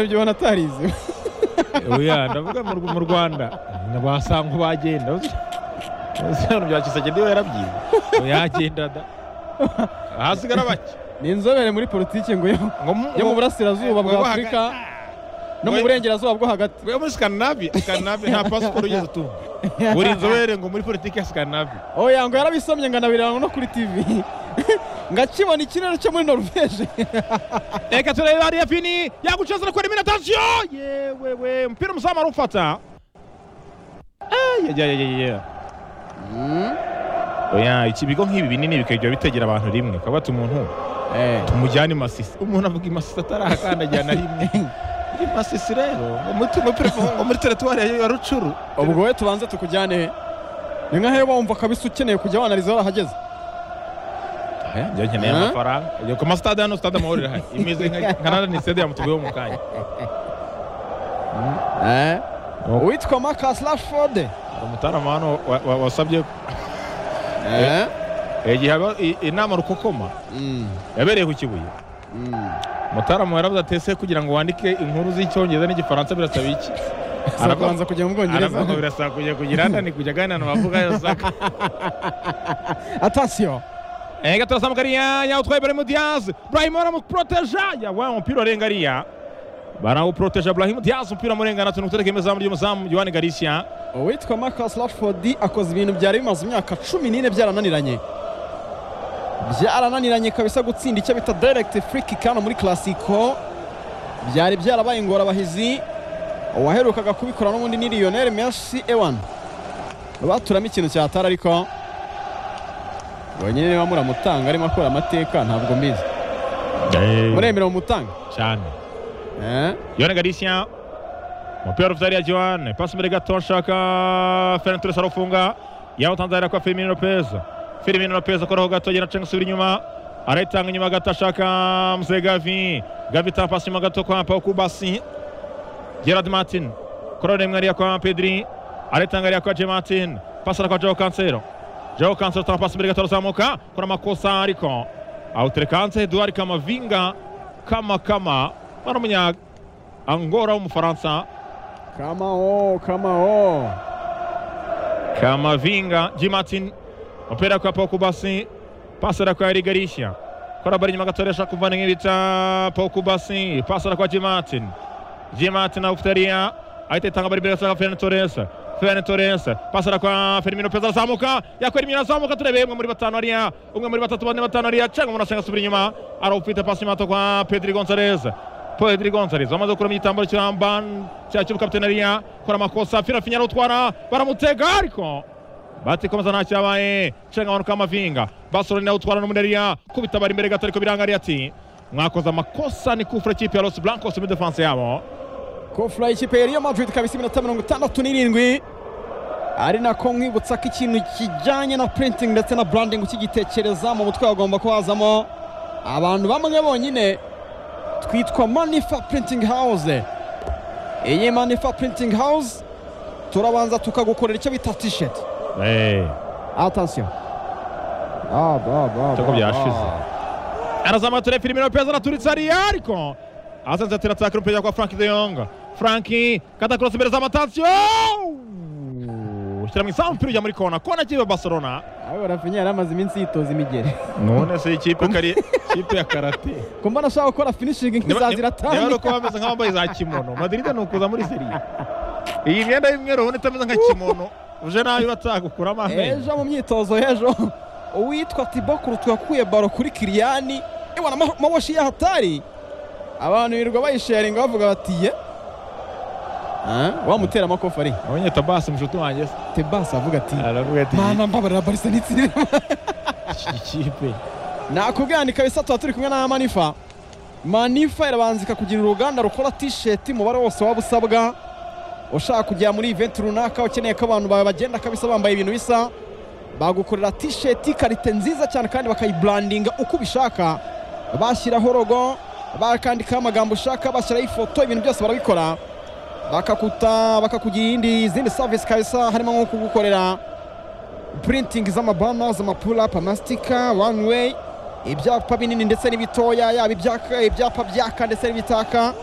ibyo ubona atarize oya ndavuga mu Rw- mu rwanda basanga bagenda usobanura bya kisage niba yarabyize yagenda da hasigara bake ni inzobere muri politiki ngo yo Ngo mu- yo mu ngo- burasirazuba bwa ngo- afurika no mu ngo- burengerazuba bwo hagati we muri Scandinavia Scandinavia nta pasiporo ugeze utumva uri inzobere ngo muri politiki ya Scandinavia oya ngo yarabisomye ngo anabiranga no kuri tv ngakibona ikirere cyo muri norvege reka turebe hariya pini yagucezera kuri imiratasiyo yewe we umupira umuzamu arufata oya iki bigo nk'ibi binini bikajya bitegera abantu rimwe kabati umuntu tumujyane i masisi umuntu avuga i masisi atarahakandagira na rimwe i masisi rero ngo muri tu- muri perefo- ngo muri teritwari ya rucuru ubwo we tubanze tukujyane he ni nk'aho wumva kabisa ukeneye kujya wanariza warahageze Aya, njya nkeneye Huh? amafaranga Yo, ku masitade hano sitade amahoro irahari imeze nka nka nana ni sitade yamutuguyeho mu kanya uwitwa marcus rashford Hari umutarama hano wa- wa- wasabye igihe haba i- inama rukokoma yabereye ku kibuye mutarama yaravuze ati ese kugira ngo wandike inkuru z'icyongereza n'igifaransa birasaba iki arabanza kujya mu aravuga ngo bwongereza birasaba kujya kugira ndani kujya aganira na bavuga yasaka atasiyo ega turasamuka ariya yawutwaye barahimu diyazi burahimu baramuporoteja yawa umupira urenga ariya barawuporoteja burahimu diyazi umupira murengana tuntu gutereka imezamu ry'umuzamu yohani garisiya uwitwa marcus rashford akoze ibintu byari bimaze imyaka cumi n'ine byarananiranye byarananiranye kabisa gutsinda icyo bita direct free kick hano muri classico byari byarabaye ingorabahizi uwaherukaga kubikora n'ubundi ni lionel merci ewan baturamo ikintu cyatara ariko wenyine niba muramutanga arimo akora amateka ntabwo mbizi muremera mumutanga cyane Eh? yohani garisiya umupira ufite ariya johan pasi imbere gato nshaka ferenti turese arafunga yawutanze ariya kwa firimino lopez firimino lopez akoraho gato agenda acenga asubira inyuma arayitanga inyuma gato ashaka mzee gavi gavi itanga pasi inyuma gato kwa pau kubasi gerard martin kora rimwe ariya kwa pedri arayitanga ariya kwa j martin pasi ariya kwa joe kansero joe kansero atanga pasi imbere gato arazamuka kora amakosa ariko awutereka hanze eduard kamavinga kama kama bano munyaga angora w'umufaransa kamao kamao kamavinga jimatin umupira kwa pokubasi pasera kwa erigarishya korabari nyuma gatoresha kuvana nk'ibita pokubasi pasera kwa jimatin jimatin awufitariya ahita itanga bari imbere gasaka ferene toresa ferene toresa pasera kwa ferimino peza arazamuka yakwera imyira arazamuka turebe umwe muri batanu ariya umwe muri batatu bane batanu ariya cenga umuntu asenga asubira inyuma arawufite pasi mato kwa pedri gonzalez Pedri Gonzalez wamaze gukura mu gitambaro cy'amban cya cy'ubukapiteni ariya akora amakosa firafinya arawutwara baramutega ariko batikomeza nta cyabaye cenga abantu kamavinga basoroni awutwara n'umuntu ariya kubitabara imbere gato ariko biranga ariya ati mwakoze amakosa ni kufura ikipe ya Los Blancos muri defense yabo kofura y'ikipe ya Real Madrid kabisa iminota mirongo itandatu n'irindwi ari nako nkwibutsa ko ikintu kijyanye na printing ndetse na branding ukigitekereza mu mutwe hagomba ko hazamo abantu bamwe bonyine twitwa manifa printing house iyi manifa printing house turabanza tukagukorera icyo bita t-shirt eh atasiyo Ah, bah, bah, Tako bah, byashize. bah. arazamuka tureba filimi lopez araturitse ariya ariko azenze atera atakira umupira kwa frank de yong frank kadakurosa imbere z'amatansiyo ushyira mu isambu umupira ujya muri kona kona kibe barcelona Ahubwo Rafinha yari amaze iminsi yitoza imigeri none se ikipe kari ikipe ya karate ko mbona ashaka gukora finishing nk'izazira niba ari tani uko bameze nk'abambaye za kimono madrid ni ukuza muri seriye iyi myenda y'umweru ubona itameze nka kimono uje nabi batagukuramo amenyo ejo mu myitozo y'ejo uwitwa tibo kurutu yakuye baro kuri kiriyani ibona amaboshi y'ahatari abantu birirwa bayisharinga bavuga bati ye Ah, wamutera amakofi ari abonye tabasi mushuti wanjye se tebasi avuga ati aravuga ati mana mbabarira barisa n'itsinda iki kipe nakubwira ni kabisa tuba turi kumwe na manifa manifa irabanza ikakugira uruganda rukora t-shirt umubare wose waba usabwa ushaka kujya muri event runaka ukeneye ko abantu bawe bagenda kabisa bambaye ibintu bisa bagukorera t-shirt karite nziza cyane kandi bakayibrandinga uko ubishaka bashyiraho logo bakandikaho amagambo ushaka bashyiraho ifoto ibintu byose barabikora bakakuta bakakugira iyindi izindi service kabisa harimo nko kugukorera printing z'amabana z'amapulapa amastika one way ibyapa binini ndetse n'ibitoya yaba ibyaka- ibyapa byaka ndetse n'ibitaka